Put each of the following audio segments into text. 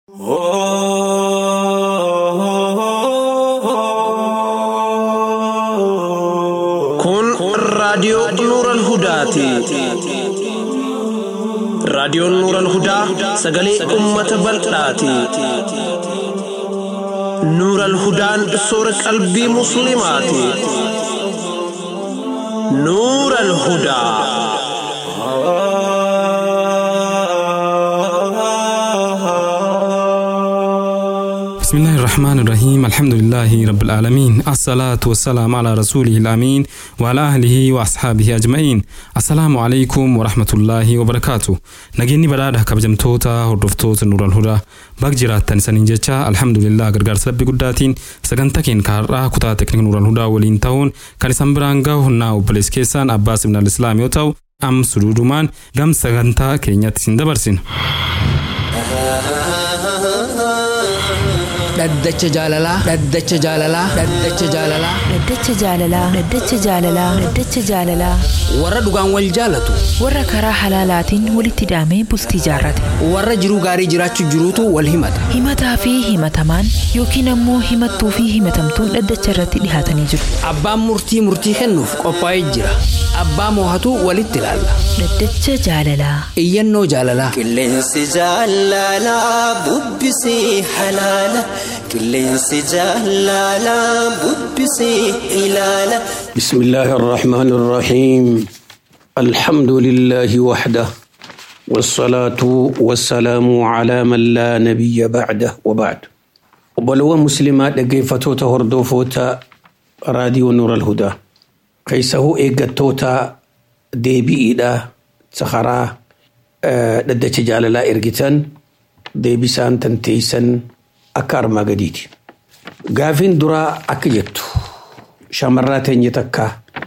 Kun raadiyoo Nuural Hudaati. Raadiyoon Nuural Hudaa sagalee uummata bal'aati. Nuural Hudaan soora qalbii Musliimaati. Nuural Hudaa. بسم الله الرحمن الرحيم الحمد لله رب العالمين الصلاة والسلام على رسوله الأمين وعلى أهله وأصحابه أجمعين السلام عليكم ورحمة الله وبركاته نجيني بدأ كبجمتوتا هردفتوتا نور الهدى باك جراتان سنين جيتشا الحمد لله غرغر سبب قداتين سغنتا كين كارا كتا تكنيك نور الهدى ولين تاون كان سنبرانغا هنا وبلس كيسان أباس من الإسلام يوتاو أم سرودمان غم سغنتا كينيات سندبرسين dhaddacha jaalalaa dhaddacha jaalalaa dhaddacha jaalalaa Dhaddacha jaalalaa Dhaddacha jaalalaa Dhaddacha jaalalaa warra dhugaan wal jaalatu warra karaa halaalaatiin walitti hidhamee bultii jaarrate warra jiruu gaarii jiraachuu jiruutu wal himata himataa fi himatamaan yookiin ammoo himattuu fi himatamtuun dhaddacha irratti dhihaatanii jiru abbaan murtii murtii kennuuf qophaa'ee jira abbaa moohatu walitti ilaalla Dhaddacha jaalalaa iyyannoo jaalalaa Qilleensi jaalalaa bubbisii halaala. Qilleensi jaalalaa bubbisii ilaala. بسم الله الرحمن الرحيم الحمد لله وحده والصلاة والسلام على من لا نبي بعده وبعد وبلو مسلمات لقيفتوتا هردوفوتا راديو نور الهدى كيسه إيقاتوتا ديبي إيدا سخرا ددتش جاللا إرقتان ديبي سان تنتيسن أكار ما قديدي قافين درا أكجتو shamarraa teenya takka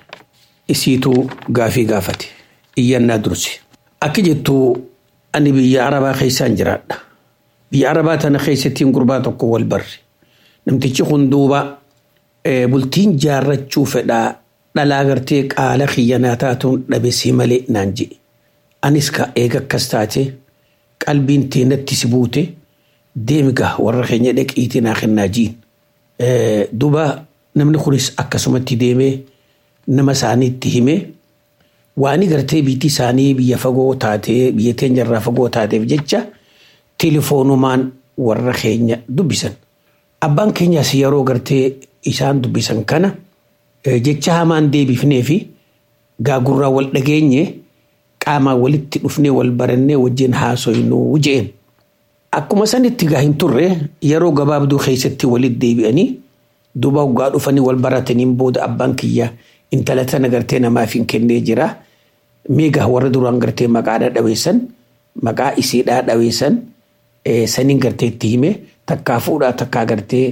isiitu gaafii gaafate iyyannaa durse akka jettu ani biyya arabaa keessaan jiraadha biyya arabaa tana keessattiin gurbaa tokko wal barre namtichi kun duuba eh, bultiin jaarrachuu fedhaa dhalaa gartee qaala xiyyanaa taatuun dhabesii malee naan jedhe anis ka eega akkas taate qalbiin teenatti si buute deemiga warra keenya dhaqiitii naa kennaa jiin Eh, duba namni kunis akkasumatti deemee nama isaaniitti himee waan gartee biyyi isaanii biyya fagoo taatee biyya teenya irraa fagoo taateef jecha tilifoonumaan warra keenya dubbisan. Abbaan keenyas yeroo gartee isaan dubbisan kana eh, jecha hamaan deebifnee fi gaagurraa wal dhageenye qaamaan walitti dhufnee wal barannee wajjin haasoynuu jeen. Akkuma sanitti gaa hin turre yeroo gabaabduu keessatti walitti deebi'anii duuba waggaa dhufanii wal barataniin booda abbaan kiyya intala tana gartee namaaf hin kennee jira. Meegaa warra duraan gartee maqaa dhaweessan maqaa isiidhaa dhaweessan eh, saniin gartee itti hime takkaa fuudhaa takkaa gartee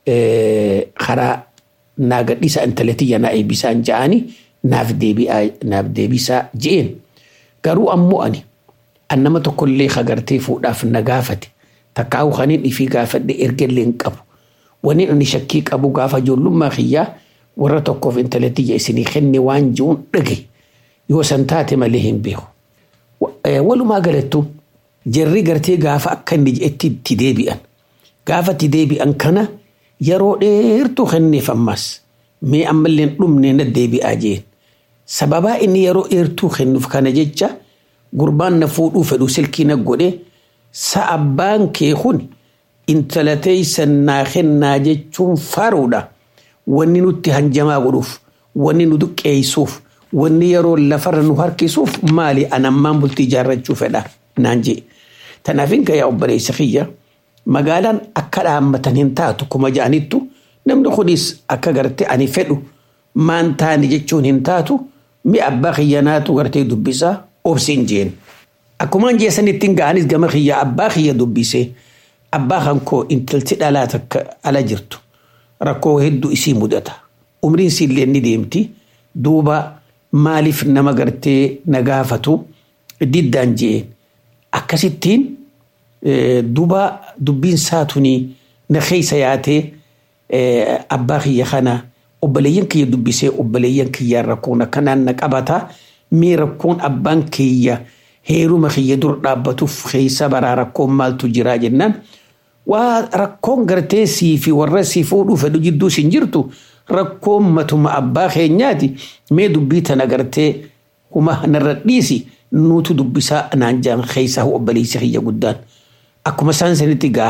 eh, karaa naa gadhiisa intala tiyya naa eebbisaan ja'anii naaf deebi'aa naaf deebisaa je'een. Garuu ammoo ani an nama tokkollee kagartee fuudhaaf na gaafate takkaawu kaniin ifii gaafadhe ergellee hin qabu waniin ani shakkii qabu gaafa ijoollummaa kiyyaa warra tokkoof intala tiyya isinii kenne waan ji'uun dhage yoo san taate malee hin beeku. Wa- eh, Walumaa galattu jarri gartee gaafa akka inni je'etti itti deebi'an gaafa itti deebi'an kana yeroo dheertuu kenneef ammas mee ammallee hin dhumne na deebi'aa jeen sababaa inni yeroo dheertuu kennuuf kana jecha gurbaan na fuudhuu fedhu silkii na godhe sa abbaan kee kun intala teeysan naa kennaa jechuun faruudha wanni nutti hanjamaa godhuuf wanni nu duqqeessuuf wanni yeroo lafarra nu harkisuuf maali anammaan bultii ijaarrachuu fedha naan jee tanaaf hin gayaa obboleessa kiyya magaalaan akka dhaammatan hin taatu kuma ja'anittu namni kunis akka garte ani fedhu maan taani jechuun hin taatu mi abbaa kiyyanaatu gartee dubbisaa obsiin jeen. Akkuma jeesanitti ga'anis gama kiyya abbaa kiyya dubbisee abbaa kan koo intalti dhalaa takka ala jirtu rakkoo hedduu isii mudata. Umriin siillee ni deemti duuba maaliif nama gartee na gaafatu diddaan jeen. Akkasittiin eh, duuba dubbiin saatuni na keessa yaatee eh, abbaa kiyya kana obboleeyyan kiyya dubbisee obboleeyyan kiyyaan rakkoon akkanaan na qabata mee rakkoon abbaan kiyya heeruma kiyya dur dhaabbatuuf keessa baraa rakkoon maaltu jiraa jennaan waa rakkoon gartee sii fi warra sii fuudhuu fedhu jidduu sin jirtu rakkoon matuma abbaa keenyaati mee dubbii tana gartee kuma narra dhiisi nuutu dubbisaa naan jaan keeysaa obboleessi kiyya guddaan akkuma isaan sanitti gaa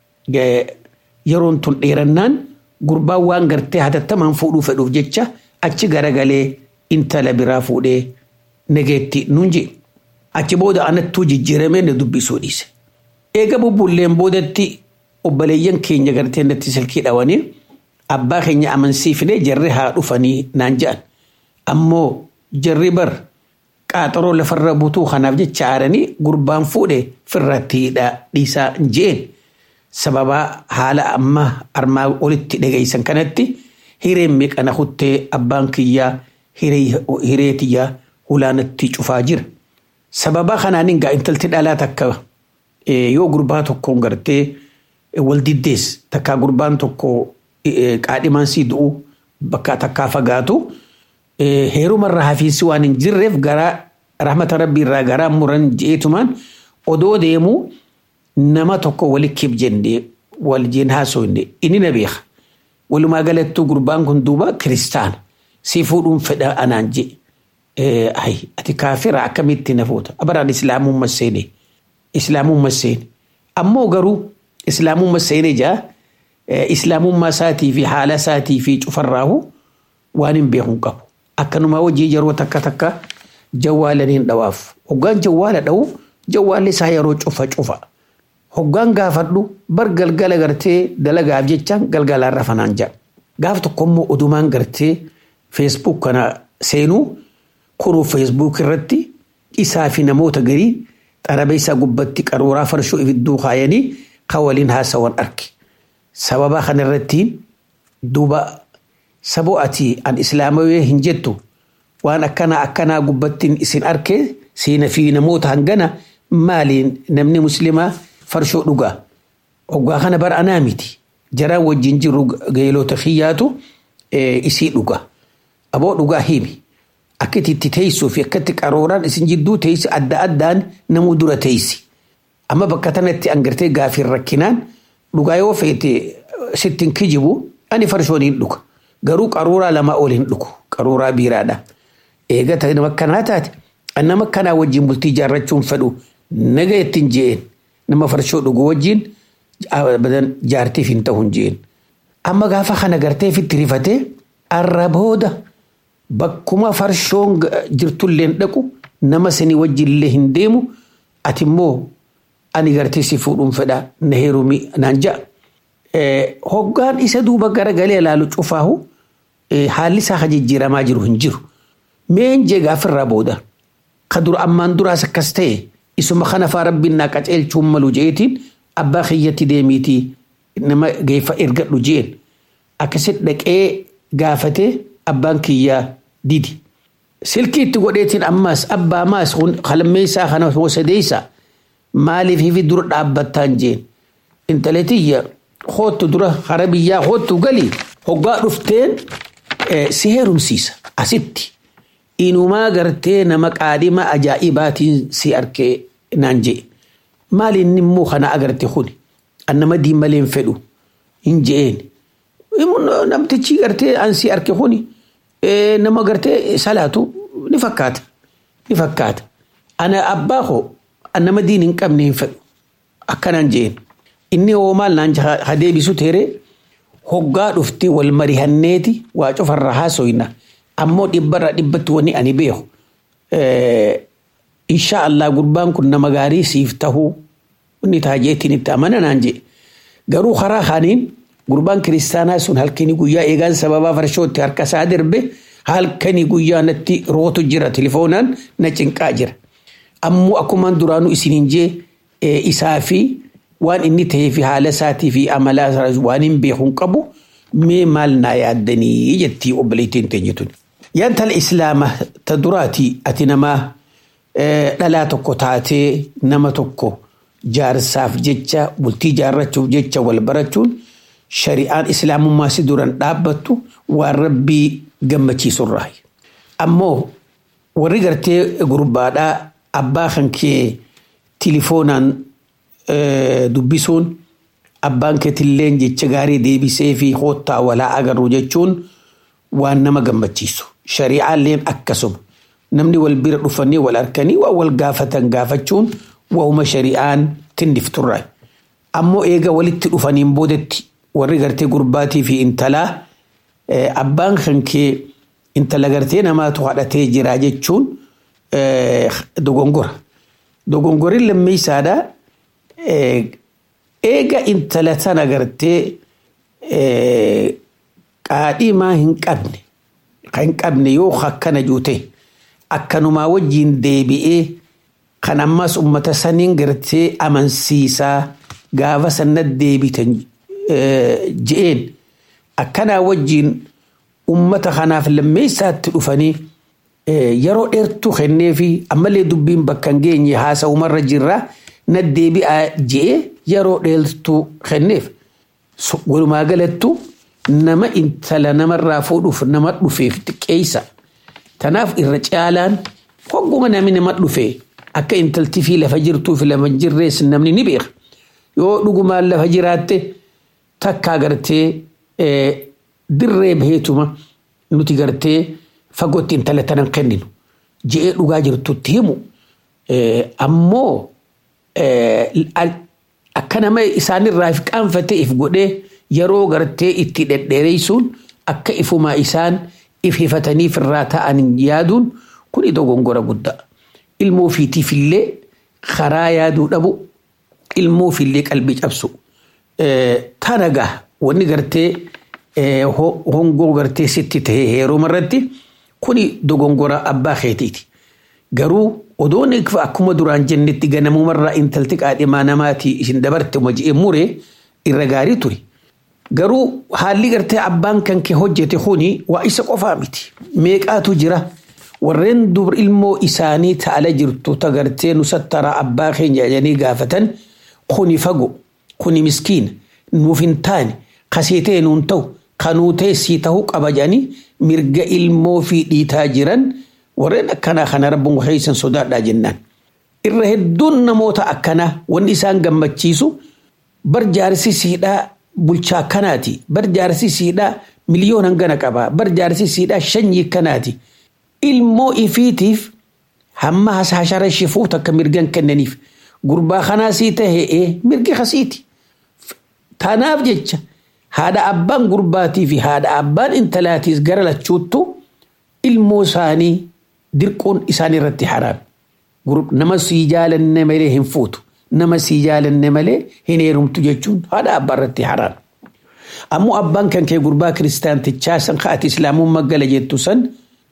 yeroon tun dheerannaan gurbaan waan gartee hatattamaan fuudhuu fedhuuf jecha achi garagalee intala biraa fuudhee nageetti nuun je achi booda anattuu jijjiiramee na dubbisuu dhiise. Eega bubbulleen boodatti obboleeyyan keenya gartee natti silkii dhawanii abbaa keenya amansiifnee jarri haa dhufanii naan jedhan. Ammoo jarri bar qaaxaroo lafarra butuu kanaaf jecha aaranii gurbaan fuudhe firratti dhiisaa jeen. Sababa haala amma armaa olitti dhageessan kanatti hireen meeqana kuttee abbaan kiyyaa hiree tiyyaa hulaanatti cufaa jira. Sababa kanaan gaa intalti dhalaa takka yoo gurbaa tokkoon gartee wal diddees takkaa gurbaan tokko qaadhimaan sii du'u bakka takkaa fagaatu heerumarraa hafiinsi waan hin jirreef garaa rahmata rabbii irraa garaa muran jeetumaan odoo deemuu nama tokko walikkiif jennee wal jeen haasofne inni na beeka. Walumaa galattuu gurbaan kun duuba kiristaana si fuudhuun fedha anaan je. Ayi ati kaafira akkamitti na fuuta abaraan islaamummaa seene islaamummaa seene ammoo garuu islaamummaa seene jaa islaamummaa isaatii fi haala isaatii fi cufarraahu waan hin beekun qabu. Akkanuma hojii yeroo takka takka jawwaalaniin dhawaaf hoggaan jawwaala dha'u jawwaalli isaa yeroo cufa cufa. hoggaan gaafadhu bar galgala gartee dalagaaf jecha galgalaan rafanaan jedha. Gaaf tokkommoo odumaan gartee feesbuuk kana seenuu kunuu feesbuuk irratti isaa fi namoota garii xarabeessaa gubbatti qaruuraa farshoo ibidduu kaayanii kan waliin haasawan arge. Sababa kana irratti duuba saboo ati an islaamawee hin jettu waan akkanaa akkanaa gubbattiin isin arge siina fi namoota hangana maaliin namni muslimaa farshoo dhugaa. Hoggaa kana bara anaa miti. Jaraan wajjin jiru geelota xiyyaatu isii dhugaa. Aboo dhugaa himi. Akkati itti teessuu fi akkatti qaruuraan isin jidduu teessi adda addaan namuu dura teessi. Amma bakka tanatti angartee gaafii rakkinaan dhugaa yoo feete sittin kijibu ani farshoon hin dhuga. Garuu qaruuraa lama ol hin dhugu. Qaruuraa biiraadha. Eegata nama akkanaa taate nama akkanaa wajjin bultii ijaarrachuun fedhu naga ittiin je'een. nama farshoo dhugu wajjin badan jaartiif hin ta'u hin jeen. Amma gaafa kana gartee fitti rifatee arra booda bakkuma farshoon jirtullee dhaqu nama sanii wajjillee hin deemu ati immoo ani gartee si fuudhuun fedha na heerumi naan ja'a. Hoggaan isa duuba garagalee ilaalu cufaahu haalli isaa ka jijjiiramaa jiru hin jiru. Meen jee gaafirraa booda ka dura ammaan duraas akkas ta'e isuma kana faa rabbiin naa qaceelchuun malu jeetiin abbaa kiyyatti deemiitii nama geeffa ergadhu jeen akkasitti dhaqee gaafatee abbaan kiyyaa didi. Silkii itti godheetiin ammaas abbaa maas qalmeessaa kana sadeessaa maaliif hifi dura dhaabbattaan jeen intaletiyya hoottu dura hara biyyaa hoottu galii hoggaa dhufteen si heerumsiisa asitti. Inumaa gartee nama qaadhima ajaa'ibaatiin si arkee naan jee. Maali inni immoo kana agarte kuni? An nama diimalee hin fedhu hin je'een. Namtichi gartee an si arke kuni nama gartee salaatu ni fakkaata. Ni fakkaata. Ana abbaa koo an nama diin hin qabne hin fedhu. Akkanaan je'een. Inni hoo maal naan ha deebisu teeree hoggaa dhufte wal marihanneeti waa cufarra haasoyna. ammoo dhibbarra dhibbatti wani ani beeku. Insha Allah gurbaan kun nama gaarii siif tahuu inni taajeetiin itti amana naan jee. Garuu karaa kaaniin gurbaan kiristaanaa sun halkanii guyyaa eegaan sababaa farshootti harka isaa darbe halkanii guyyaa natti rootu jira telefoonaan na cinqaa jira. Ammoo akkumaan duraanuu isiniin jee isaa fi waan inni ta'ee fi haala isaatii fi amala waan hin beekuun qabu mee maal naa yaaddanii jettii obboleettiin teenyetuni. Yantala islaama ta duraati ati nama dhalaa tokko taatee nama tokko jaarsaaf jecha bultii jaarrachuuf jecha wal barachuun shari'aan islaamummaa si duran dhaabbattu waan rabbii gammachiisurraa. Ammoo warri gartee gurbaadhaa abbaa kan kee tilifoonaan dubbisuun abbaan keetilleen jecha gaarii deebisee fi hoottaa walaa agarru jechuun waan nama gammachiisu. Shari'aalleen akkasuma namni wal bira dhufanii wal harkanii waan wal gaafatan gaafachuun waa'uma shari'aan tindifturraa. Ammoo eega walitti dhufaniin boodetti warri gartee gurbaatii fi intalaa abbaan kan kee intala gartee namaatu haadhatee jira jechuun dogongora. Dogongorri lammeessaadha. Eega intala tana gartee qaadhimaa hin qabne kan qabne yoo akkana juute akkanumaa wajjiin deebi'ee kan ammas ummata saniin gartee amansiisaa gaafa sanatti deebitan je'een akkanaa wajjiin ummata kanaaf lammeessaatti dhufanii yeroo dheertuu kennee fi ammallee dubbiin bakka hin geenye haasa'umarra jirraa na deebi'aa je'ee yeroo dheertuu kenneef walumaa galattu nama intala namarraa fuudhuuf nama dhufeef xiqqeessa. Tanaaf irra caalaan hogguma namni nama dhufee akka intalti fi lafa jirtuu fi lafa jirrees namni ni beeka. Yoo dhugumaan lafa jiraatte takkaa gartee dirree baheetuma nuti gartee fagootti intala tanan kenninu je'ee dhugaa jirtutti himu. Ammoo akka nama isaanirraa if qaanfatee if godhee yeroo gartee itti dhedheereessuun akka ifumaa isaan if hifataniif irraa ta'an yaaduun kun dogongora guddaa. Ilmoo ofiitiifillee karaa yaaduu dhabu ilmoo ofiillee qalbii cabsu. Tanagaa wanni gartee hongoo gartee sitti tahee heeruma irratti kuni dogongora abbaa keetiiti. Garuu odoon akkuma duraan jennetti ganamumarraa intalti qaadhimaa namaati isin dabarte je'ee muree irra gaarii ture. Garuu haalli gartee abbaan kan kee hojjete kuni waa isa qofaa miti. Meeqaatu jira warreen dur ilmoo isaanii ta'ala jirtu tagartee nu sattara abbaa keenya jedhanii gaafatan kuni fago kuni miskiina nuuf hin taane kaseetee nuun ta'u kanuu teessii ta'uu qaba jedhanii mirga ilmoo fi dhiitaa jiran warreen akkanaa kana rabbuun keessan sodaadhaa jennaan. Irra hedduun namoota akkanaa wanni isaan gammachiisu bar jaarsisiidhaa bulchaa kanaati bar jaarsisiidhaa miliyoona hangana qabaa bar jaarsisiidhaa shanyii kanaati. Ilmoo ifiitiif hamma hashara shifuu takka mirgan kennaniif gurbaa kanaa sii tahee mirgi kasiiti. Tanaaf jecha haadha abbaan gurbaatii fi haadha abbaan intalaatiis gara lachuuttu ilmoo isaanii dirquun isaan irratti haraam. Nama sii jaalanne malee hin fuutu. Nama sii jaalanne malee hin heerumtu jechuun haadha abbaa irratti haraam. Ammoo abbaan kan kee gurbaa kiristaantichaa san ati islaamummaa gala jettu san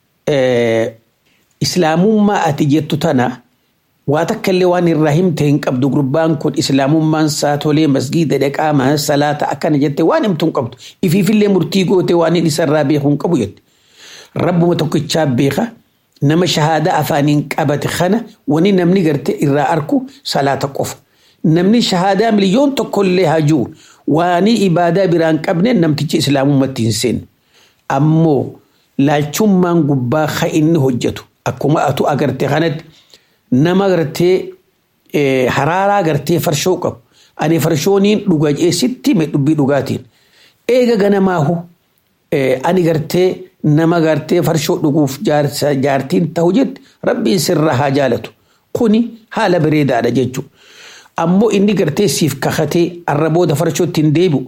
islaamummaa ati jettu tana waa takka illee waan irraa himte hin qabdu gurbaan kun islaamummaan isaa tolee masgiida dhaqaa salaata akkana jette waan himtu hin qabdu ifiifillee murtii goote waan inni isarraa beeku hin qabu jette rabbuma tokkichaa beeka nama shahaadaa afaaniin qabate kana wani namni garte irraa arku salaata qofa namni shahaadaa miliyoon tokkollee hajuu waanii ibaadaa biraan qabne namtichi islaamummatti hin seenne ammoo laalchummaan gubbaa ka inni hojjetu akkuma atu agarte kanatti nama gartee haraaraa gartee farshoo qabu ani farshooniin dhuga jeesitti mee dubbii dhugaatiin eega ganamaahu ani gartee nama gartee farshoo dhuguuf jaartiin ta'u jette rabbiin sirra haa jaalatu kuni haala bareedaadha jechuudha. Ammoo inni gartee siif kakatee arrabooda farshootti hin deebi'u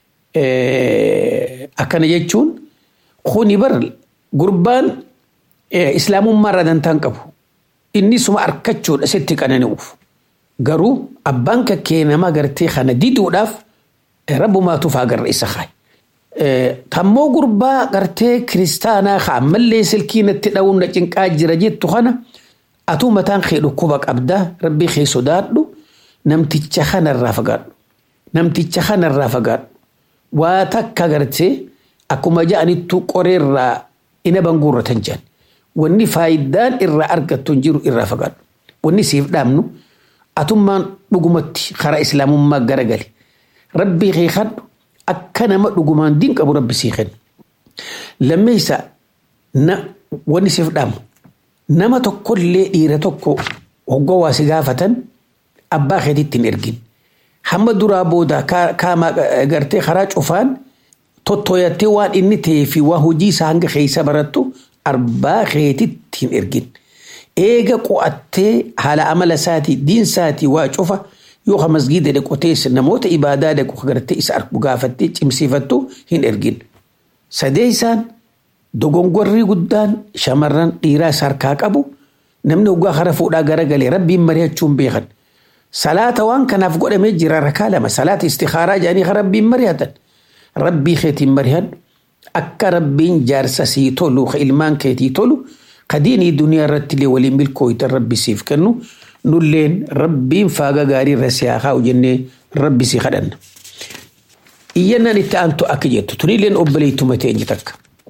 akkana jechuun kuni bar gurbaan islaamummaa irraa dantaan qabu. Inni suma harkachuudha sitti qanani'uuf. Garuu abbaan kakkee nama gartee kana diduudhaaf rabbumaatuuf agarra isa kaayi. Tammoo gurbaa gartee kiristaanaa ka ammallee silkii natti dha'uun na cinqaa jira jettu kana atuu mataan kee dhukkuba qabdaa rabbii kee sodaadhu namticha kanarraa fagaadhu. Namticha kanarraa fagaadhu. Waa takka gartee akkuma ja'anittu qoreerraa ina banguurratan jedhan. Wanni faayidaan irraa argattu hin jiru irraa fagaadhu. Wanni siif dhaabnu atummaan dhugumatti karaa islaamummaa garagali. Rabbii kee kadhu akka nama dhugumaan diin qabu rabbi sii kenna. Lammeessa wanni siif dhaamu nama tokkollee dhiira tokko hoggoo waa si gaafatan abbaa keetiitti hin ergin. hamma duraa booda kaama gartee karaa cufaan tottoyattee waan inni ta'ee fi waan hojii isaa hanga keessa barattu arbaa keetitti hin ergin. Eega qo'attee haala amala isaatii diin isaatii waa cufa yoo ka masgiida dhaqotees namoota ibaadaa dhaqu gartee isa argu gaafattee cimsiifattu hin ergin. Sadee isaan dogongorrii guddaan shamarran dhiiraa isa harkaa qabu namni hoggaa kara fuudhaa garagalee rabbiin mari'achuun beekan. Salaata waan kanaaf godhamee jira rakaa lama salaata istikaaraa jedhanii kan rabbiin mari'atan. Rabbii keetiin mari'an akka rabbiin jaarsa sii tolu ka ilmaan keetii tolu ka diinii duniyaa irratti illee waliin milkooytan rabbi siif kennu nulleen rabbiin faaga gaarii irra siyaa kaa'u jennee rabbi si kadhanna. Iyyannaan itti aantu akka jettu tunilleen obboleettuma teenye takka.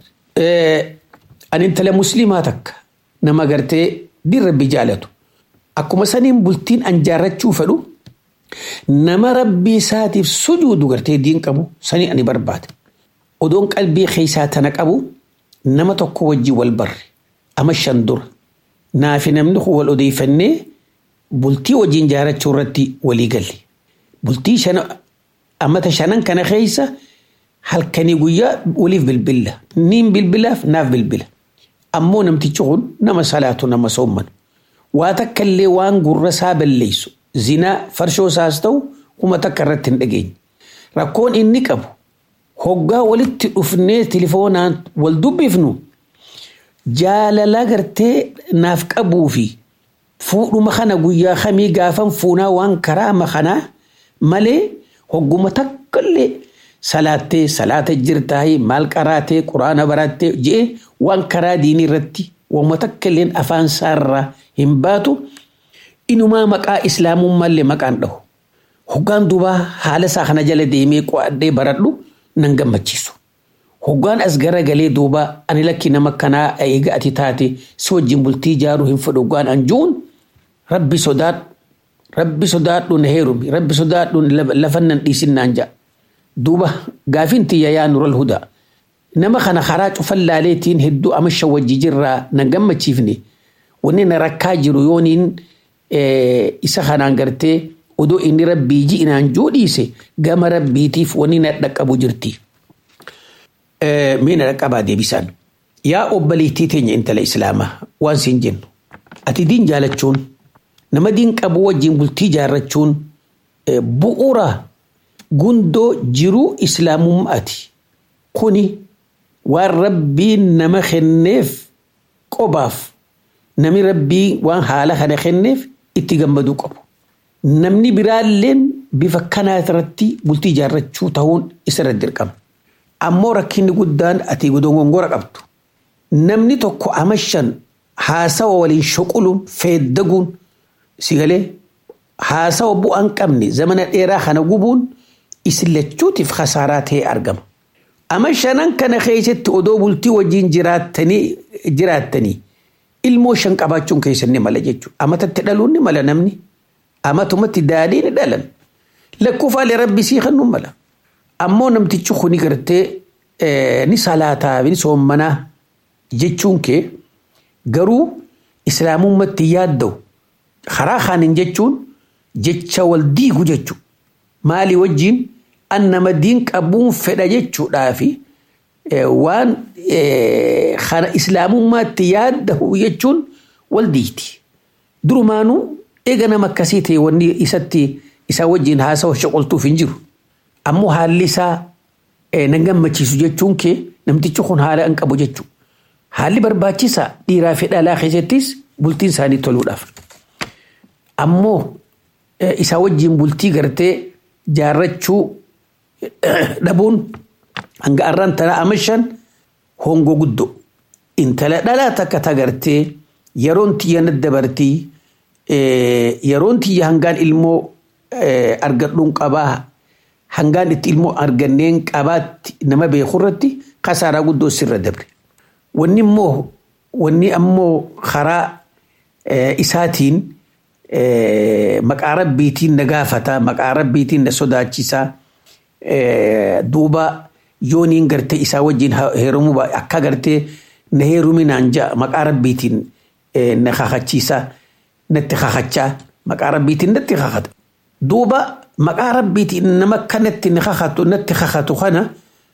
Ani intala musliimaa takka nama gartee diin rabbi jaalatu. Akkuma saniin bultiin an jaarrachuu fedhu nama rabbii isaatiif sujuudu gartee diin qabu sanii ani barbaada. Odoon qalbii keessaa tana qabu nama tokko wajjin wal barre ama shan dura naafi namni kun wal odeeffannee bultii wajjin jaarrachuu irratti walii galle. Bultii shana amata shanan kana keessa halkanii guyyaa waliif bilbilla. Niin bilbilaaf naaf bilbila. Ammoo namtichi kun nama salaatu nama soomanu. waa takka illee waan gurra isaa balleessu zinaa farshoo isaas ta'u kuma takka irratti hin dhageenye. Rakkoon inni qabu hoggaa walitti dhufnee tilifoonaan wal dubbifnu jaalala gartee naaf qabuu fi fuudhuma kana guyyaa kamii gaafan fuunaa waan karaa makanaa malee hogguma takka illee salaattee salaata jirtaayii maal qaraatee quraana barattee je'e waan karaa diinii irratti wama takka illeen afaan isaarraa hin baatu inumaa maqaa islaamummaallee maqaan dhahu. Hoggaan duubaa haala isaa kana jala deemee qo'adhee baradhu nan gammachiisu. Hoggaan as gara galee duuba ani lakki nama kanaa eega ati taate si wajjin bultii ijaaruu hin fedhu hoggaan anjuun rabbi sodaadhu rabbi sodaadhu na heerumi rabbi sodaadhu lafan nan dhiisinnaan ja'a. Duuba gaafiin tiyya yaa nural hudaa. Nama kana karaa cufan laaleetiin hedduu amasha wajji jirraa na gammachiifne. wanni na rakkaa jiru yooniin isa kanaan gartee odoo inni rabbii ji'inaan joodhiise gama rabbiitiif wanni na dhaqqabu jirti. Mee na dhaqqabaa deebisaan. Yaa obboleettii teenya intala islaamaa waan siin jennu. Ati diin jaalachuun nama diin qabu wajjin bultii jaarrachuun bu'uura gundoo jiruu islaamummaati. Kuni waan rabbiin nama kenneef qobaaf Nami rabbii waan haala kana kenneef itti gammaduu qabu. Namni biraalleen bifa kanaa irratti bultii ijaarrachuu ta'uun isarra dirqama. Ammoo rakkinni guddaan ati dogongora qabdu. Namni tokko amashan haasawa waliin shuquluun feeddaguun si galee haasawa bu'aan qabne zamana dheeraa kana gubuun isin lachuutiif khasaaraa ta'ee argama. Amashanan kana keessatti odoo bultii wajjin jiraattanii ilmoo shan qabaachuun keessan ni mala jechuudha. Amatatti dhaluun ni mala namni. Amatumatti daadhii ni dhalan. Lakkoofaalee rabbi sii kan mala. Ammoo namtichi kuni gartee ni salaataa ni soommanaa jechuun kee garuu islaamummaatti yaadda'u karaa kaaniin jechuun jecha wal diigu jechuudha. Maalii wajjin an nama diin qabuun fedha jechuudhaafi waan kana islaamummaatti yaadda'u jechuun wal diigti. Durumaanuu eega nama akkasii ta'e wanni isatti isaa wajjin haasawa shoqoltuuf hin jiru. Ammoo haalli isaa na gammachiisu jechuun kee namtichi kun haala hin qabu jechuudha. Haalli barbaachisaa dhiiraa fi dhalaa keessattis bultiin isaanii toluudhaaf. Ammoo isaa wajjin bultii gartee jaarrachuu dhabuun hanga arraan tana amashan hongo guddo intala dhalaa takka tagartee yeroon tiyya dabartii yeroon tiyya hangaan ilmoo argadhuun qabaa hangaan itti ilmoo arganneen qabaatti nama beeku irratti kasaaraa guddoo sirra dabre. Wanni immoo wanni ammoo karaa isaatiin maqaa rabbiitiin na gaafata maqaa rabbiitiin na sodaachisaa duuba yooniin gartee isaa wajjin heerumuu akka gartee na heeruminaan ja'a maqaa rabbiitiin na kakachiisaa natti kakachaa maqaa rabbiitiin natti kakata. Duuba maqaa rabbiitiin nama kanatti ni kakatu natti kakatu kana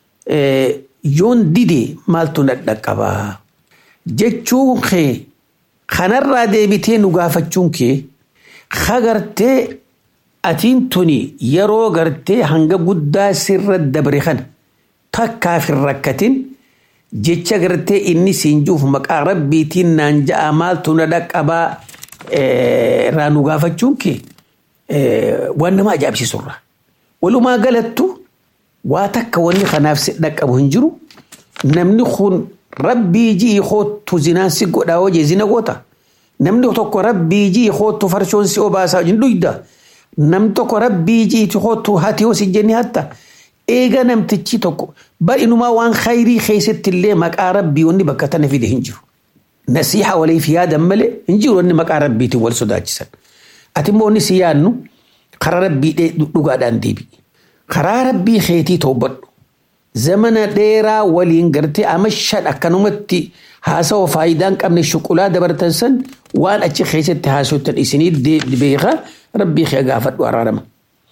yoon dide maaltu na dhaqqabaa jechuun kee kanarraa deebitee nu gaafachuun kee hagartee atiin tuni yeroo gartee hanga guddaa sirra dabre kana takkaaf hin rakkatin jecha gartee inni siin juuf maqaa rabbiitiin naan ja'a maaltu na dhaqqabaa irraa nu gaafachuun kee waan nama ajaa'ibsiisurra. Walumaa galattu waa takka wanni kanaaf si dhaqqabu hin jiru namni kun rabbii ji'i hoottu zinaan si godhaa hojii zina goota. Namni tokko rabbii ji'i hoottu farshoon si obaasaa hin dhuyda. Namni tokko rabbii ji'i hoottu hati hoo si jenni hatta. Eega namtichi tokko bal'inumaa waan khayrii keessatti illee maqaa rabbii wanni bakka tana fide hin jiru. Nasiixa waliif yaadan malee hin jiru wanni maqaa rabbiitiin wal sodaachisan. Ati immoo wanni si yaadnu karaa rabbii dhugaadhaan deebi'i. Karaa rabbii keetii toobadhu. Zamana dheeraa waliin gartee ama shan akkanumatti haasawaa faayidaa hin qabne shuqulaa dabartan san waan achi keessatti haasoftan isinii beekaa rabbii kee gaafadhu araarama.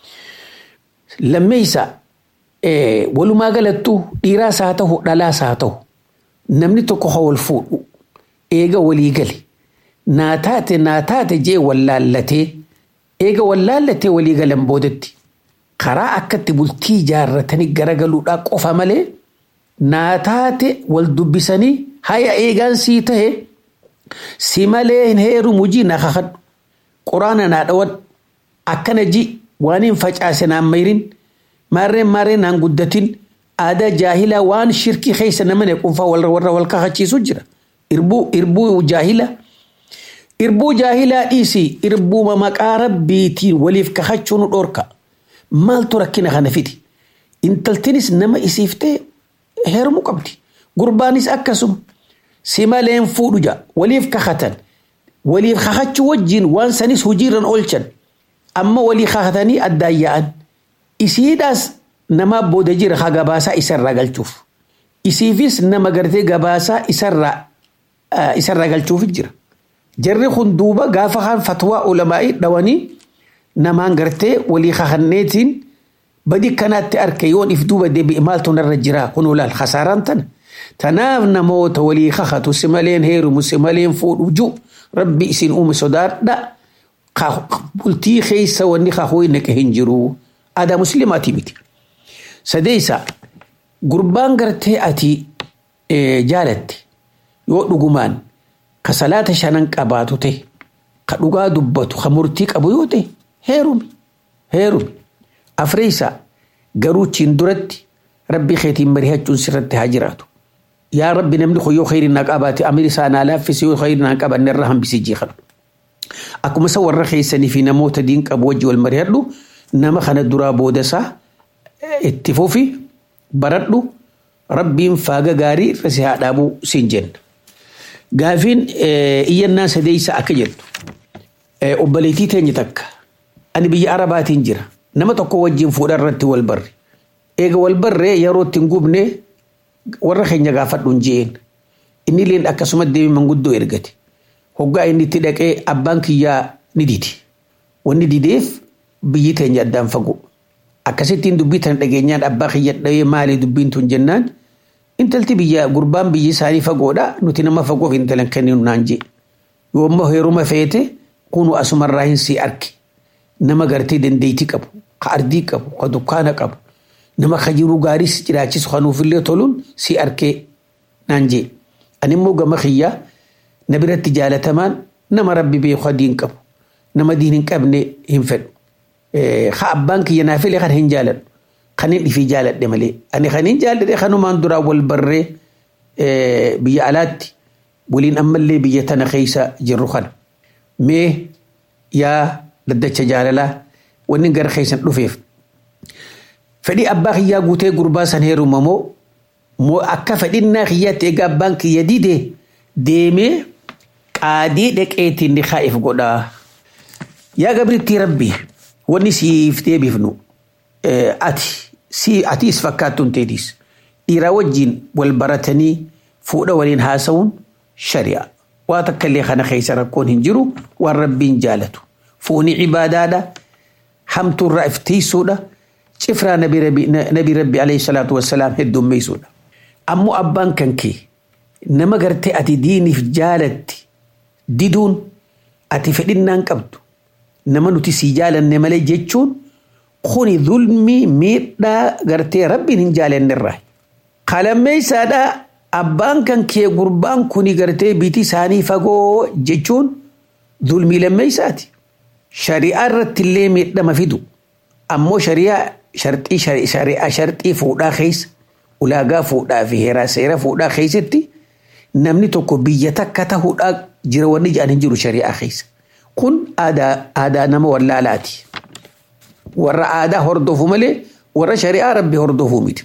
Lammeessa walumaa galattuu dhiiraas haa ta'u dhalaas haa ta'u namni tokko haa wal fuudhu eega walii gale naa taate naa taate jee wallaallatee eega wallaallatee walii galan boodatti karaa akkatti bultii ijaarratanii garagaluudhaa qofa malee naa taate wal dubbisanii haya eegaan sii tahe si malee hin heerumu ji na kakadhu quraana naa dhawan akkana ji waan hin facaase naan mayrin maarreen maarreen naan guddatin aadaa jaahilaa waan shirkii keessa nama ne qunfaa warra warra wal kakachiisu jira irbuu irbuu jaahila irbuu jaahilaa dhiisi irbuuma maqaa rabbiitiin waliif kakachuun dhorka maaltu rakkina kana fidi intaltinis nama isiif ta'e heerumuu qabdi gurbaanis akkasuma si maleen fuudhu ja waliif kakatan waliif kakachuu wajjiin waan sanis hojiirran oolchan amma walii kakatanii addaan yaa'an isiidhaas nama booda jira ha gabaasaa isarraa galchuuf isiifis nama gartee gabaasaa isarraa isarraa galchuuf jira jarri kun duuba gaafa kan fatwaa ulamaa'ii dhawanii namaan gartee walii kakanneetiin badi kanaatti arke yoon if duuba deebi'e maaltu narra jira kun olaal kasaaraan tana tanaaf namoota walii kakatu si maleen heerumu si maleen fuudhu ju rabbi isin uume sodaadha bultii keessa wanni kakuu naqe hin jiru aadaa musliimaatii miti sadeessa gurbaan gartee ati jaalatte yoo dhugumaan ka salaata shanan qabaatu ta'e ka dhugaa dubbatu ka murtii qabu yoo ta'e heerumi heerumi afreessa garuu chiin duratti rabbi keetiin mari'achuun sirratti haa jiraatu yaa rabbi namni kun yoo khayri naa qabaate amir isaa naa laaffise yoo khayri naa qabanne irraa hambisee jeeqadhu akkuma isa warra keessanii fi namoota diin qabu wajji wal mari'adhu nama kana duraa booda isaa itti fufi baradhu rabbiin faaga gaarii irra si haa dhaabuu siin jenna. Gaafiin iyyannaa sadeessa akka jettu obboleettii teenya takka ani biyya arabaatiin jira nama tokko wajjin fuudha irratti wal barre eega wal barree yeroo ittiin gubne warra keenya gaafadhu hin jeen inni leen akkasuma deemee manguddoo ergate hoggaa inni itti dhaqee abbaan kiyyaa ni didi wanni dideef biyyi teenya addaan fagoo akkasittiin dubbii tana dhageenyaan abbaa kiyya dhawee maali dubbiin tun jennaan intalti biyya gurbaan biyyi isaanii fagoodha nuti nama fagoof intalan kenninu naan jee yoo ammoo heeruma feete kunu asumarraa hin sii arki nama gartee dandeetii qabu ka ardii qabu ka dukkaana qabu nama ka jiruu gaariis jiraachisu kanuufillee toluun sii arkee naan jee ani immoo gama kiyyaa na biratti jaalatamaan nama rabbi beeku diin qabu nama diin hin qabne hin fedhu ka abbaan kiyya naa filee kan hin jaaladhu kan hin dhifii jaaladhe malee ani kan hin jaaladhe kanumaan duraa wal barree biyya alaatti waliin ammallee biyya tana keessa jirru kana mee yaa daddacha jaalalaa wanni gara keessan dhufeef fedhii abbaa kiyyaa guutee gurbaa san heeruma moo moo akka fedhinnaa kiyyaatti egaa abbaan kiyya didee deemee qaadii dhaqeetiin ni kaa'if godhaa yaa gabriitti rabbii wanni siif deebifnu ati si atiis fakkaattuun teetiis dhiiraa wajjiin wal baratanii fuudha waliin haasa'uun shari'a waa takka illee kana keessa rakkoon hin jiru waan rabbiin jaalatu fuuni cibaadaadha hamtuurraa iftiisuudha cifraa nabi rabbi nabi rabbi alayhi salaatu wassalaam heddummeessuudha ammoo abbaan kan kee nama gartee ati diiniif jaalatti diduun ati fedhinnaan qabdu nama nuti sii jaalanne malee jechuun kuni zulmii miidhaa gartee rabbiin hin jaalannerraa qalammeessaadhaa abbaan kan kee gurbaan kuni gartee biti isaanii fagoo jechuun zulmii lammeessaati shari'aa irratti illee miidhama fidu ammoo shari'aa sharxii shari'aa sharxii fuudhaa keessa ulaagaa fuudhaa fi heeraa seera fuudhaa keessatti namni tokko biyya takka ta'uudhaa jira wanni jedhan hin jiru shari'aa keessa kun aadaa aadaa nama wallaalaati warra aadaa hordofu malee warra shari'aa rabbi hordofu miti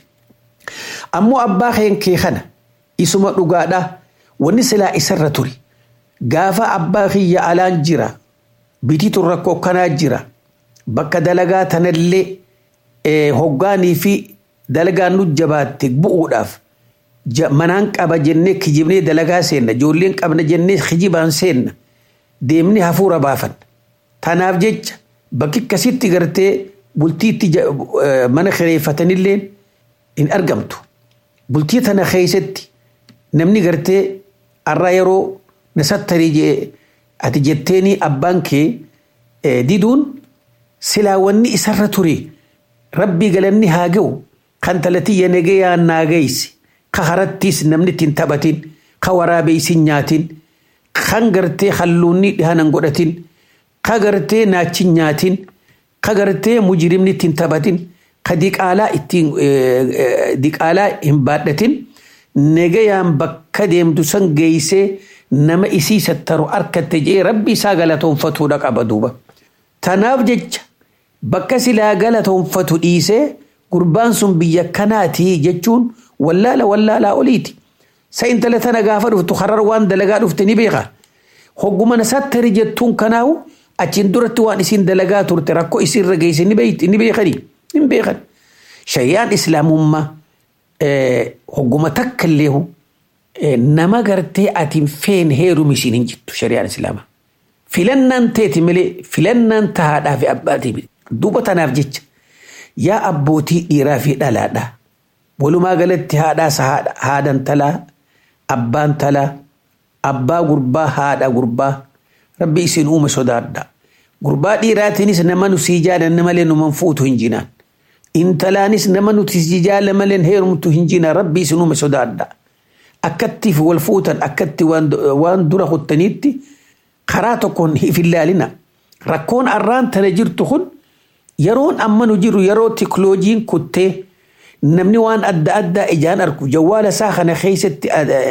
ammoo abbaa kee kana isuma dhugaadha wanni silaa isarra ture gaafa abbaa kiyya alaan jira bitiitu rakkoo kanaa jira bakka dalagaa tanallee hoggaanii fi dalagaan nu jabaatte bu'uudhaaf manaan qaba jennee kijibnee dalagaa seenna ijoolleen qabna jennee kijibaan seenna deemni hafuura baafan tanaaf jecha bakki akkasitti gartee bultiitti mana kireeffatanillee hin argamtu bultii tana keessatti namni gartee har'a yeroo nasattarii jee ati jetteeni abbaan kee diduun silaa wanni isarra ture rabbii galanni haa ga'u kan talatiyya nagayaan naa gaysi ka harattiis namni ittiin taphatin ka waraabeysin nyaatin kan gartee halluunni dhihanan godhatin ka gartee naachin nyaatin ka gartee mujirimni ittiin taphatin ka diqaalaa ittiin diqaalaa hin baadhatin nagayaan bakka deemtu san geeysee nama isii sattaru harkatte jee rabbi isaa galatoonfatuudha qaba duuba. Tanaaf jecha bakka silaa galatoonfatu dhiisee gurbaan sun biyya kanaati jechuun wallaala wallaalaa oliiti. Sa intala tana gaafa dhuftu harar waan dalagaa dhufte ni beeka. Hogguma nasattari jettuun kanaawu achiin duratti waan isin dalagaa turte rakkoo isinirra geesse ni beekani. Hin beekan. Shayyaan islaamummaa hogguma takka illee nama gartee ati hin feene heerumi isin hin jirtu shari'aan islaamaa. Filannaan teeti malee filannaan tahaadhaa fi abbaatii miti. Duuba tanaaf jecha yaa abbootii dhiiraa fi dhalaadhaa. Walumaa galatti haadhaas haadhan talaa abbaan talaa abbaa gurbaa haadha gurbaa rabbi isin uume sodaadha. Gurbaa dhiiraatiinis nama nu sii jaalanne malee numan fuutu hin jinaan. Intalaanis nama nuti sii jaalanne malee heerumtu hin jinaan rabbi isin uume sodaadha. Akkatti wal fuutan akkatti waan dura kuttaniitti karaa tokkoon hin ilaalina. Rakkoon arraan tana jirtu kun yeroon amma nu jiru yeroo tikloojiin kuttee namni waan adda addaa ijaan argu jawwaala isaa kana keessatti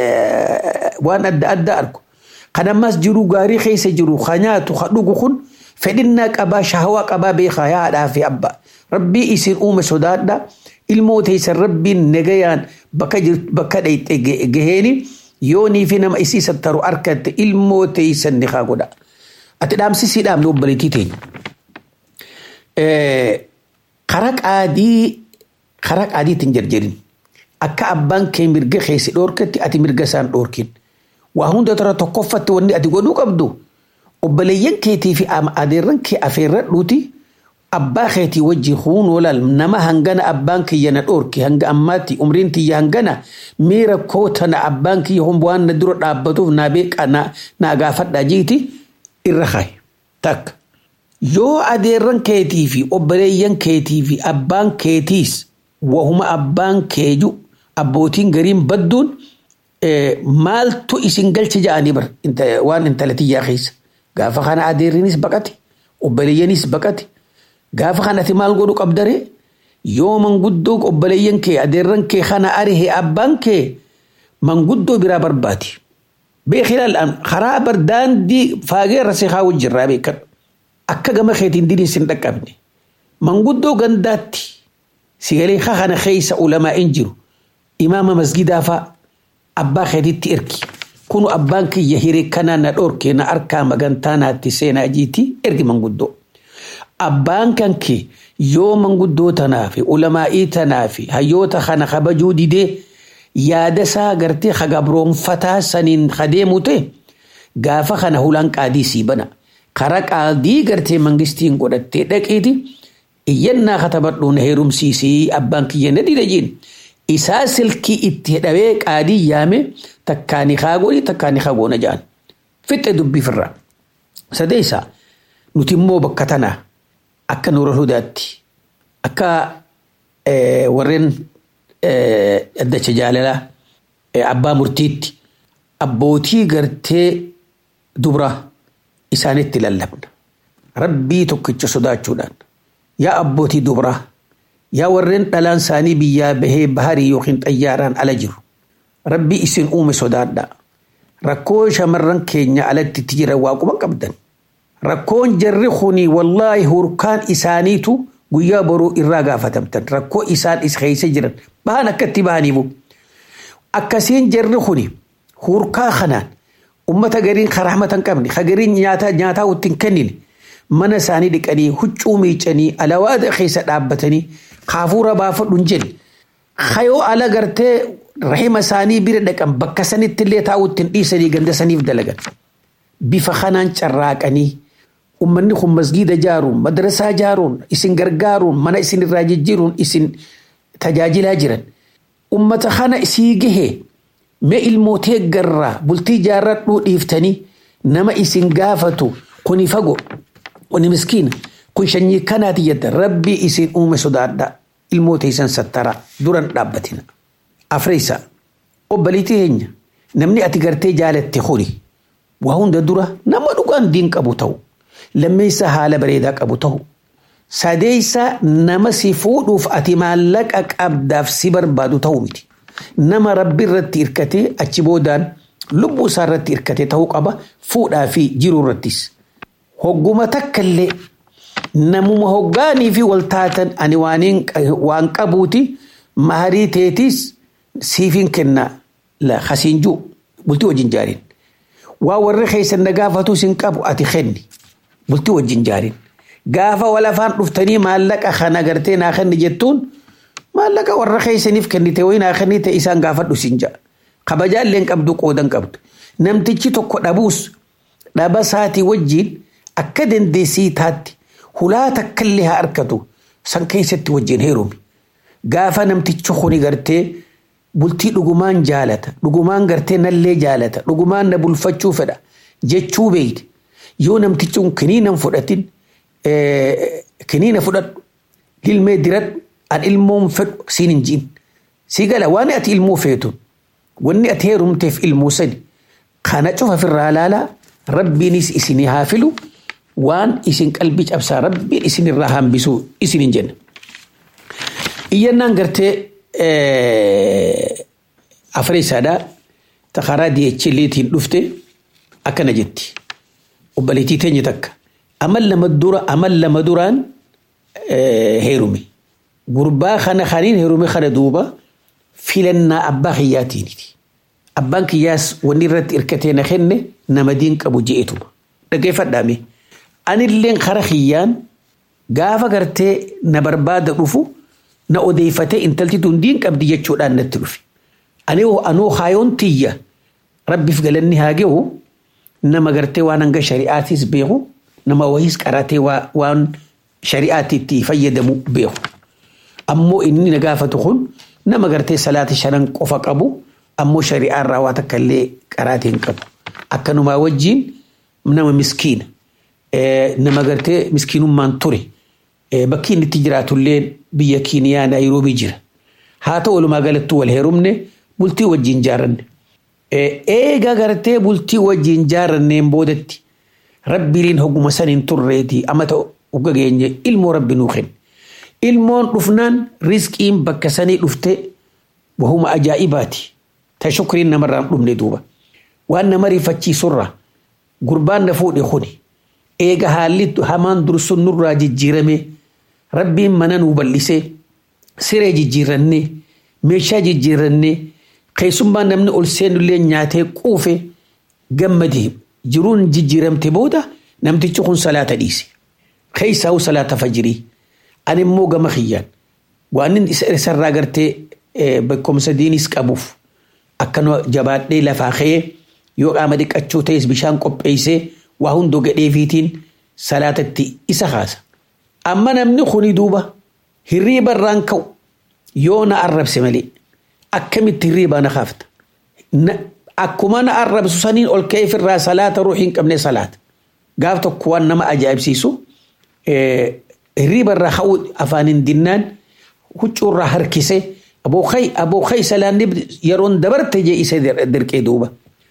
waan adda addaa argu kan ammas jiru gaarii keessa jiru ka nyaatu ka dhugu kun fedhinnaa qabaa shahawaa qabaa beekaa yaadhaa fi abbaa rabbii isin uume sodaadha ilmoo teessan rabbiin nagayaan bakka bakka dhayxe gaheeni yoonii fi nama isii sattaru harkatte ilmoo teessan ni haa godha ati dhaamsisii dhaamne obbaliitii teenya. Kara qaadii karaa qaadiitiin jarjarin akka abbaan kee mirga keessi dhoorkatti ati mirga isaan dhoorkin waa hunda tara tokkoffatti wanni ati godhuu qabdu obboleeyyan keetii fi adeerran kee afeerradhuuti abbaa keetii wajjin huunoo laal nama hangana abbaan kiyya na dhoorki hanga ammaatti umriin tiyya hangana miira kootana abbaan kiyya waan na dura dhaabbatuuf naa beeqa naa gaafadhaa jiiti irra kaaye takka. Yoo adeerran keetii fi obboleeyyan keetii fi abbaan keetiis wahuma abbaan keeju abbootiin gariin badduun maaltu isin galche ja'anii bar waan intalatiyyaa keessa gaafa kana adeerrinis baqate obboleeyyanis baqate gaafa kanatti maal godhu qabdare yoo manguddoo obboleeyyan kee adeerran kee kana arihe abbaan kee manguddoo biraa barbaadi beekilaal karaa bar daandii faagee rasee haa wajjirraa beekadhu akka gama keetiin diniin sin dhaqqabne manguddoo gandaatti sigalee kana keessa ulamaa hin jiru imaama masgidaa fa'a abbaa keetitti ergi kunu abbaan kiyya hiree kanaa na dhoorke na harkaa magantaa naatti seenaa jiiti ergi manguddoo. Abbaan kan kee yoo manguddoo tanaa fi ulamaa'ii tanaa fi hayyoota kana kabajuu didee yaada isaa gartee hagabroonfataa saniin kadeemu ta'e gaafa kana hulaan qaadii sii bana. Karaa qaadii gartee mangistiin godhattee dhaqiiti iyyannaa katabadhu na heerumsiisii abbaan kiyya na dida jiin isaa silkii itti hidhawee qaadii yaame takkaani kaagooni takkaani kaagoona ja'an fixxe dubbiifirraa sadeessa nuti immoo bakka tanaa akka nuura hudaatti akka warreen addacha jaalalaa abbaa murtiitti abbootii gartee dubra isaanitti lallabna rabbii tokkicha sodaachuudhaan yaa abbootii dubraa yaa warreen dhalaan isaanii biyyaa bahee baharii yookiin xayyaaraan ala jiru rabbii isin uume sodaadhaa rakkoo shamarran keenya alatti itti jiran waaquma qabdan rakkoon jarri kuni wallaahi hurkaan isaaniitu guyyaa boruu irraa gaafatamtan rakkoo isaan is keessa jiran bahan akkatti bahaniifu akkasiin jarri kuni hurkaa kanaan ummata gariin karahmatan qabne hagariin nyaataa nyaataa ittiin kennine mana isaanii dhiqanii huccuu miicanii alawaada keessa dhaabbatanii kaafuura baafadhu hin jenne hayoo ala gartee rahima isaanii bira dhaqan bakka sanitti illee taa'u ittiin dhiisanii ganda saniif dalagan bifa kanaan carraaqanii ummanni kun masgiida jaaruun madrasaa jaaruun isin gargaaruun mana isin irraa jijjiiruun isin tajaajilaa jiran ummata kana isii gahee mee ilmootee garraa bultii jaarradhuu dhiiftanii nama isin gaafatu kuni fago kuni miskiina kun shanyii kanaati jedda rabbii isin uume sodaadha ilmoota isan sattara duran dhaabbatina afreessa obbaliitii heenya namni ati gartee jaalatte kuni waa hunda dura nama dhugaan diin qabu ta'u lammeessa haala bareedaa qabu ta'u sadeessa nama si fuudhuuf ati maallaqa qabdaaf si barbaadu ta'u miti nama rabbi irratti hirkatee achi boodaan lubbuu isaa irratti hirkatee ta'uu qaba fuudhaa fi jiruu irrattis hogguma takka illee namuma hoggaanii fi waltaatan ani waan qabuuti maharii teetis siifin kenna la hasiinjuu bultii wajjin jaariin waa warri keessan na gaafatu sin qabu ati kenni bultii wajjin jaariin gaafa walafaan dhuftanii maallaqa kana gartee naa kenni jettuun maallaqa warra keessaniif kennite wayi naa kennite isaan gaafadhu sin ja'a kabajaalleen qabdu qoodan qabdu namtichi tokko dhabuus dhaba saatii wajjiin akka dandeessii taatti hulaa takkallee haa argatu san keessatti wajjin heerumi gaafa namtichi kuni gartee bultii dhugumaan jaalata dhugumaan gartee nallee jaalata dhugumaan na bulfachuu fedha jechuu beeyte yoo namtichi kun kiniinan fudhatin kiniina fudhadhu ilmee diradhu an ilmoon fedhu siin hin jiin si gala waan ati ilmoo feetun wanni ati heerumteef ilmoo sani kana cufa firraa laalaa rabbiinis isinii haa filu waan isin qalbii cabsaa rabbiin isin irraa hambisuu isin hin jenna. Iyyannaan gartee afreessaadhaa ta karaa DHLtiin dhufte akkana jetti. Obbaleetii teenya takka. Amal lama dura amal lama duraan heerume. Gurbaa kana kaniin heerume kana duuba filannaa abbaa kiyyaatiiniti. Abbaan kiyyaas wanni irratti hirkatee na kenne nama diin qabu je'etuma. Dhaggeeffadhaame. Anilleen kara kiyyaan gaafa gartee na barbaada dhufu na odeeffatee intalti tun diin qabdi jechuudhaan natti dhufe. Ani anoo haayoon tiyya rabbiif galanni haa gahu nama gartee waan hanga shari'aatis beeku nama wayiis qaratee waan shari'aatiitti fayyadamu beeku. Ammoo inni na gaafatu kun nama gartee salaata shanan qofa qabu ammoo shari'aarraa waa takka illee qaraatii hin qabu. Akkanumaa wajjin nama miskiina. Nama gartee miskiinummaan ture. Bakki inni itti jiraatullee biyya Kiiniyaa Naayiroobii jira. Haa ta'u walumaa galattuu wal heerumne bultii wajjin jaaranne. Eega gartee bultii wajjin jaaranneen boodatti rabbiiliin hogguma saniin turreetii amata hogga geenye ilmoo rabbi nuu kenne. Ilmoon dhufnaan riskiin bakka sanii dhufte wahuma ajaa'ibaati. Ta shukriin namarraan dhumne duuba. Waan nama rifachiisurra gurbaan na fuudhe kuni. Eega haalli hamaan dursun nurraa jijjiirame rabbiin mana nuu bal'isee siree jijjiirannee meeshaa jijjiirannee keessummaan namni ol seenullee nyaatee quufe gammadee jiruun jijjiiramte booda namtichi kun salaata dhiise. Keessaa'u salaata fajirii. Ani immoo gama kiyyaan waan inni isarraa gartee beekumsa diinis qabuuf akkana jabaadhee lafaa ka'ee yoo qaama dhiqachuu ta'es bishaan qopheessee waa hundoo gadheefiitiin salaatatti isa kaasa. amma namni kuni duuba hirriiba irraan ka'u yoo na arrabse malee akkamitti hirriibaa na kaafta akkuma na arrabsu saniin ol ka'eef irraa salaata ruuxiin qabne salaata gaaf tokko waan nama ajaa'ibsiisu hirriiba irraa ka'u afaaniin dinnaan huccuu irraa harkisee abookai abookai salaanni yeroon dabarte jee isa dirqee duuba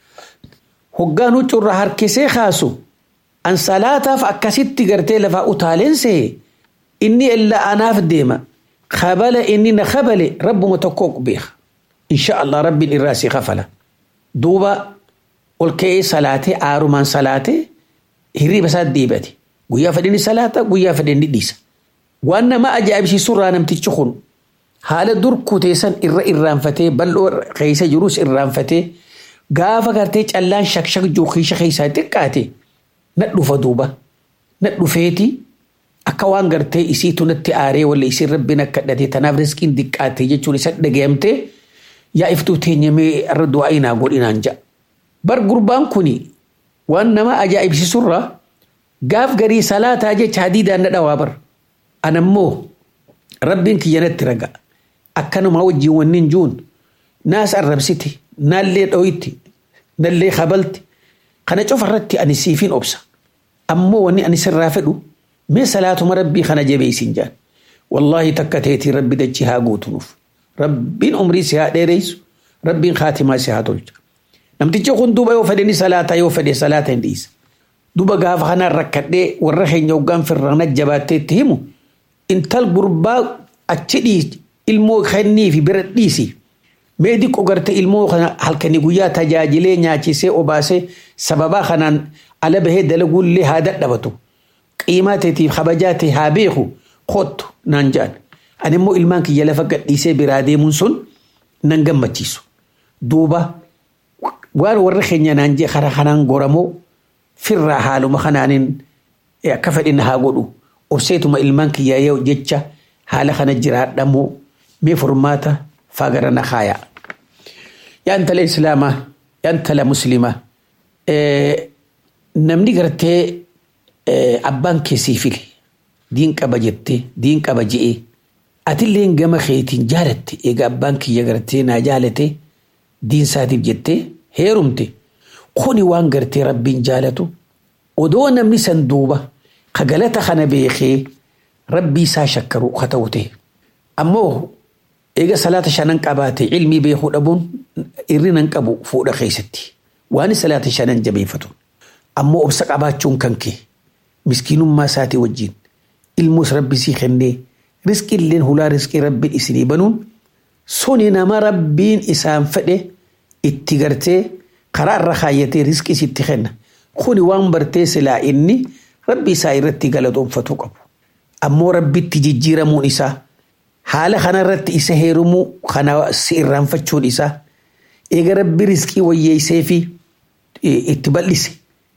hoggaan huccuu irraa harkisee kaasu an salaataaf akkasitti gartee lafaa utaaleense inni illaa anaaf deema kabala inni na kabale rabbuma tokkoo beeka insha Allah rabbiin irraa si kafala duuba ol ka'ee salaatee aarumaan salaatee hirriiba isaa deebate guyyaa fedhinni salaata guyyaa fedhinni dhiisa waan nama ajaa'ibsiisu irraa namtichi kun haala dur kuteessan irra irraanfatee bal'oo keessa jirus irraanfatee gaafa gartee callaan shakshak jookiisha keessaa xiqqaate na dhufa duuba na dhufeeti akka waan gartee isiitu natti aaree walla isiin rabbiin akka dhate tanaaf riskiin xiqqaate jechuun isa dhagayamtee yaa iftuu teenyamee irra du'aa inaa godhinaan ja'a. Bar gurbaan kuni waan nama ajaa'ibsiisurraa gaaf garii salaataa jecha hadiidaan na dhawaa bar. Anammoo rabbiin kiyya natti raga akkanuma wajjin wannin juun naas arrabsiti naallee dho'itti nallee kabalti kana cofarratti ani siifin obsa. Ammoo wanni ani sirraa fedhu mee salaatuma rabbii kana jabeessin jaan. Wallaahi takka teetii rabbi dachi haa guutunuuf. Rabbiin umrii si haa dheereysu. Rabbiin kaatimaa si haa tolcha. Namtichi kun duuba yoo fedhe ni salaata yoo fedhe salaata hin dhiisa. Duuba gaafa kanaan rakkadhee warra keenya hoggaan firrana jabaattee itti himu intal gurbaa achi dhiisi ilmoo kennii fi bira dhiisi. Mee diqqoo garte ilmoo kana halkanii guyyaa tajaajilee nyaachisee obaasee sababaa kanaan ala bahee dalaguullee haa dadhabatu. Qiimaa teetiif kabajaa ta'e haa beeku kottu naan jedhan. Ani immoo ilmaan kiyya lafa gadhiisee biraa deemuun sun nan gammachiisu. Duuba waan warra keenya naan jee karaa kanaan goramoo firraa haaluma kanaanin akka fedhinna haa godhu. Obseetuma ilmaan kiyyaa yoo jecha haala kana jiraadhamoo mee furmaata fagara na kaayaa. Yaa intala Islaamaa, yaa intala Muslimaa. Namni gartee abbaan keessii file diin qaba jettee diin qaba je'ee atillee gama keetiin jaalatte egaa abbaan kiyya gartee naa jaalate diin isaatiif jettee heerumte kuni waan gartee rabbiin jaalatu odoo namni san duuba ka galata kana beekee rabbii isaa shakkaru ka ta'u ta'e ammoo eega salaata shanan qabaate ilmii beekuu dhabuun irrinan qabu fuudha keessatti waan salaata shanan jabeeffatu ammoo obsa qabaachuun kan kee miskiinummaa isaatii wajjin ilmoos rabbi sii kennee riskii illeen hulaa riskii rabbiin isinii banuun suni nama rabbiin isaan fedhe itti gartee karaa irra kaayyatee riskii sitti kenna kuni waan bartee silaa inni rabbi isaa irratti galatoonfatu qabu ammoo rabbitti jijjiiramuun isaa haala kanarratti isa heerumuu kana si irraanfachuun isaa eega rabbi riskii wayyeessee fi itti bal'ise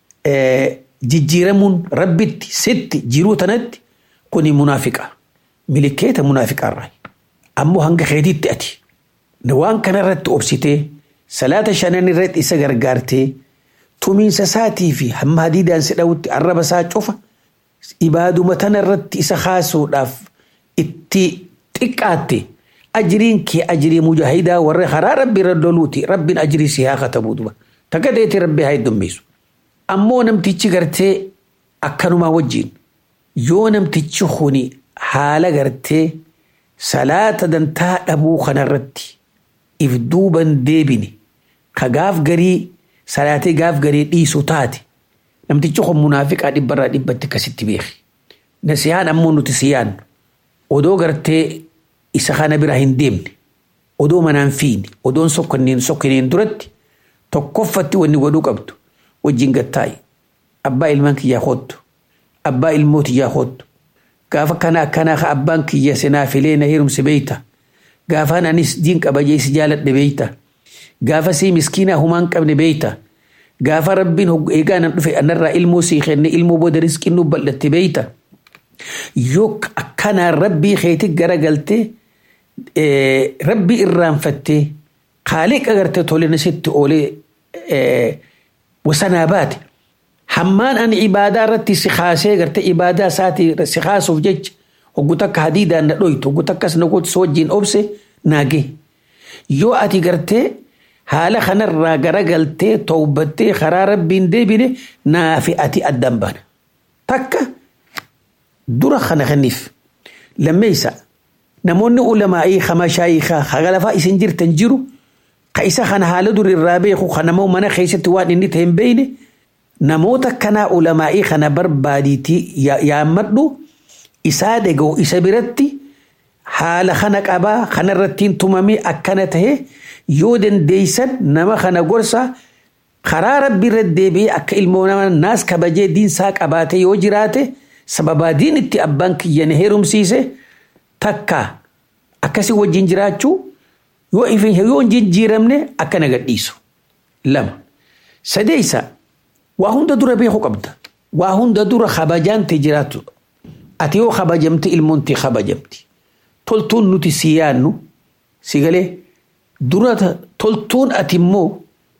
jijjiiramuun rabbitti sitti jiruu tanatti kuni munaafiqa milikeeta munaafiqaarraa ammoo hanga keetiitti ati waan kanarratti obsitee salaata shanan irratti isa gargaartee tumiinsa isaatii fi hamma hadiidaan si dhawutti arraba isaa cufa ibaaduma tanarratti isa kaasuudhaaf itti xiqqaatte ajiriin kee ajirii mujaahidaa warra karaa rabbi irra doluuti rabbiin ajirii si haa katabu duba takka deetii rabbi haa heddummeessu ammoo namtichi gartee akkanumaa wajjiin yoo namtichi kuni haala gartee salaata dantaa dhabuu kanarratti if duuban deebine ka gaaf garii salaatee gaaf garii dhiisu taate namtichi kun munaafiqaa dhibbarraa dhibbatti akkasitti beeki. Nasiyaan ammoo nuti siyaan odoo gartee isa kana bira hin deemne odoo manaan fiine odoon sokkonneen sokkoneen duratti tokkoffatti wanni godhuu qabdu wajjin gattaa'i abbaa ilmaan kiyyaa hoottu abbaa ilmootiyyaa hoottu gaafa kana akkanaa ka abbaan kiyya sinaa filee na heerumse beeyta gaafaan anis diin qabajee si jaaladhe beeyta gaafa sii miskiinaa humaan qabne beeyta gaafa rabbiin eegaa nan dhufe anarraa ilmoo sii kenne ilmoo booda riskiin nu bal'atte beeyta yoo akkanaa rabbii keetii garagaltee rabbii irraanfattee qaaliqa gartee tole nasitti oolee wasanaa baate hammaan ani ibaadaa irratti si kaasee gartee ibaadaa isaatii si kaasuuf jecha hoggu takka hadiidaan na dhoytu hoggu takkas na gootu si wajjin obse naagee yoo ati gartee haala kanarraa garagaltee towbattee karaa rabbiin deebine naafi ati addan baana takka dura kana kaniif lammeeysa namoonni ulamaa'ii kama shaayikaa hagalafaa isin jirtan jiru ka isa kana haala dur irraa beeku kanamoo mana keessatti waan inni ta'e hin beeyne namoota kanaa ulamaa'ii kana barbaadiitii yaammadhu isaa dhaga'u isa biratti haala kana qabaa kanarrattiin tumamee akkana tahe yoo dandeeysan nama kana gorsa karaa rabbi irra deebi'ee akka ilmoo nama naas kabajee diinsaa qabaate yoo jiraate sababaa diin itti abbaan kiyyan heerumsiise takka akkasi wajjin jiraachuu yoo ifin yoo hin jijjiiramne akka na gadhiisu lama sadeeysa waa hunda dura beeku qabda waa hunda dura kabajaante jiraatu ati yoo kabajamte ilmoonti kabajamti toltuun nuti si yaannu si galee dura toltuun ati immoo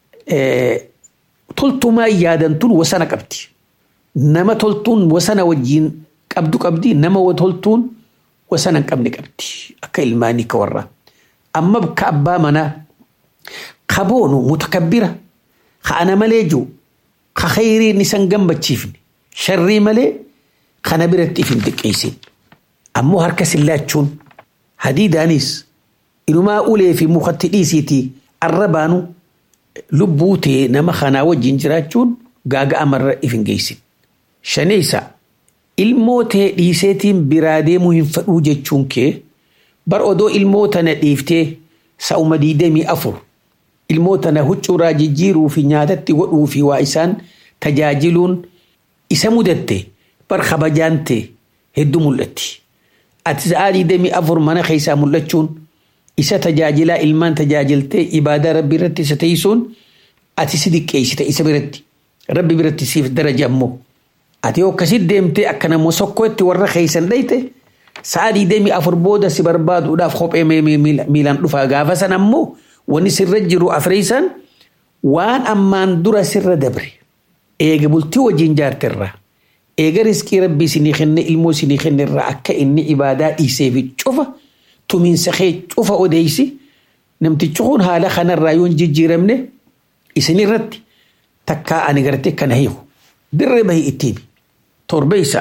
toltumaa yaadantuun wasana qabdi nama toltuun wasana wajjiin qabdu qabdi nama toltuun wasana hin qabne qabdi akka ilmaanii ka warraa amma ka abbaa manaa ka boonu mutakabbira ka ana malee jiru ka khayriin isan gammachiifne sharrii malee kana biratti if hin xiqqeessin ammoo harka sillaachuun hadiidaanis inumaa ulee fi mukatti dhiisiitii arrabaanu lubbuu ta'e nama kanaa wajjin jiraachuun gaaga amarra if hin geessin. Shaneessa ilmoo ta'e dhiiseetiin biraa deemuu hin fadhuu jechuun kee bar odoo ilmoo tana dhiiftee sa'uma diidamii afur ilmoo tana huccuuraa jijjiiruu fi nyaatatti godhuu fi waa isaan tajaajiluun isa mudatte bar kabajaan ta'e hedduu mul'atti. Ati sa'aa diidamii afur mana keessaa mul'achuun isa tajaajilaa ilmaan tajaajiltee ibaadaa rabbi irratti isa teessuun ati si diqqeessite isa biratti rabbi biratti siif daraja ammoo ati yoo akkasitti deemtee akka namoo sokkootti warra keessan dhayte sa'a diidamii afur booda si barbaaduudhaaf kophee miilaan dhufaa gaafa san ammoo wanni sirra jiru afreessan waan ammaan dura sirra dabre eega bultii wajjin jaarterraa eega riskii rabbii isinii kenne ilmoo isinii kenne irraa akka inni ibaadaa dhiisee fi cufa tumiinsa kee cufa odeeysi namtichi kun haala kanarraa yoo hin jijjiiramne isin irratti takkaa ani gartee kana hiiku dirree bahii ittiin torbeessa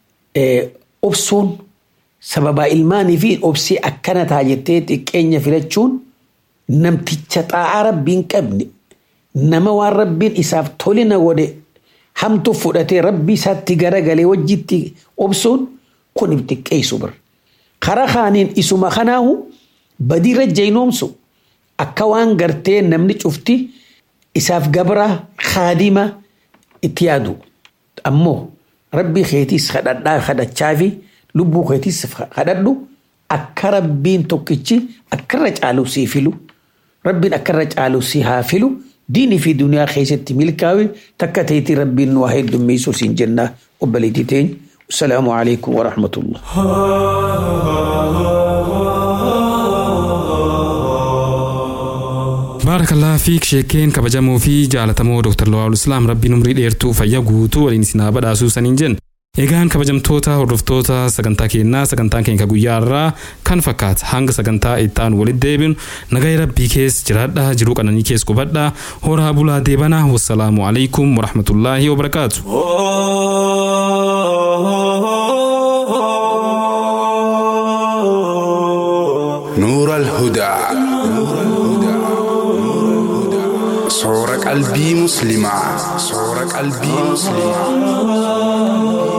obsuun sababaa ilmaanii fi obsii akkana taa jettee xiqqeenya filachuun namticha xaa'aa rabbiin qabne nama waan rabbiin isaaf tolina godhe hamtu fudhatee rabbii isaatti garagalee wajjitti obsuun kun if xiqqeessu bira. Karaa kaaniin isuma kanaahu badiirra jeynoomsu akka waan gartee namni cufti isaaf gabra kaadima itti yaadu. Ammoo rabbii keetiis kadhadhaa kadhachaa fi lubbuu keetiis kadhadhu akka rabbiin tokkichi akkarra caalu sii filu rabbiin akkarra caalu sii haa filu diinii fi duniyaa keessatti milkaa'e takka ta'etti rabbiin nu haa heddummeessu siin jenna obboleettii teenya. السلام عليكم ورحمة الله baarakalaa fiik sheekeen kabajamoo fi jaalatamoo Dr. Lawal Islaam rabbiin umrii dheertuu fayyaa guutuu waliin isin haa badhaasuu saniin jenna. Egaan kabajamtoota hordoftoota sagantaa keenyaa sagantaan keenya guyyaa irraa kan fakkaata hanga sagantaa itti walitti deebinu nagaya rabbii keessa jiraadhaa jiruu qananii keessa qubadhaa horaa bulaa deebanaa wassalaamu alaikum warahmatullaahi wabarakaatu. نور الهدى صور قلبي مسلمة صور قلبي مسلمة